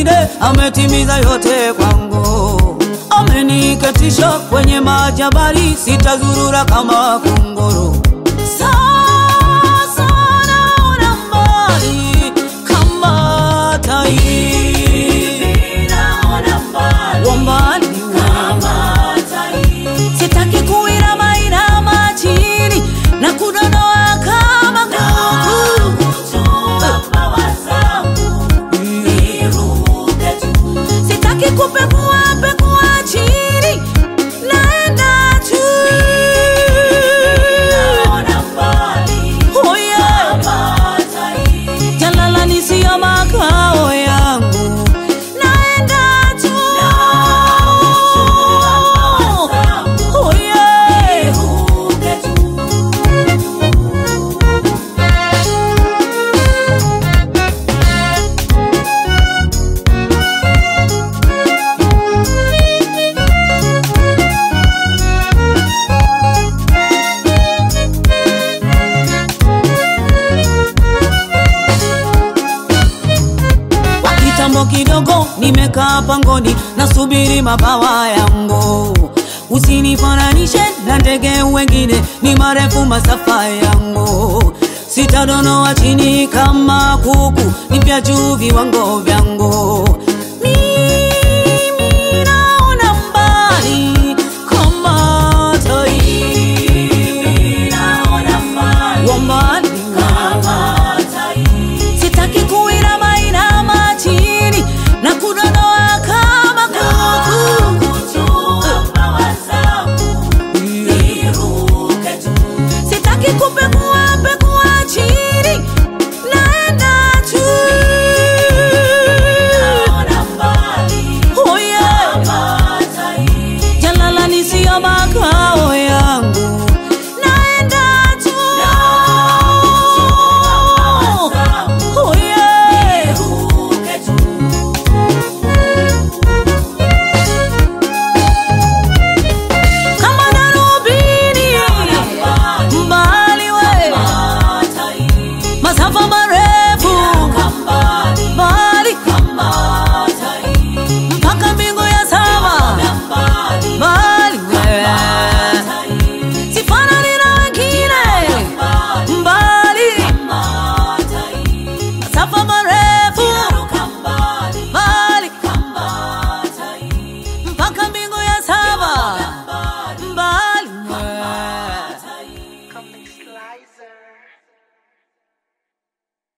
wengine, ametimiza yote kwangu. Ameniketisha kwenye majabali, sitazurura kama kunguru. Sasa naona mbali kama tai, wa mbali sitaki kuinama inama chini na kudonoa kama kuku. Sitaki kupekua pekua chini, naenda tu. Oh yeah. Jalala ni sio makao yangu, naenda tu. Oh yeah. Kwa kitambo kidogo nimekaa pangoni nasubiri mabawa yangu. Usinifananishe na ndege wengine, ni marefu masafa yangu. Sitadonoa chini kama kuku, ni vya juu viwango vyangu. Mi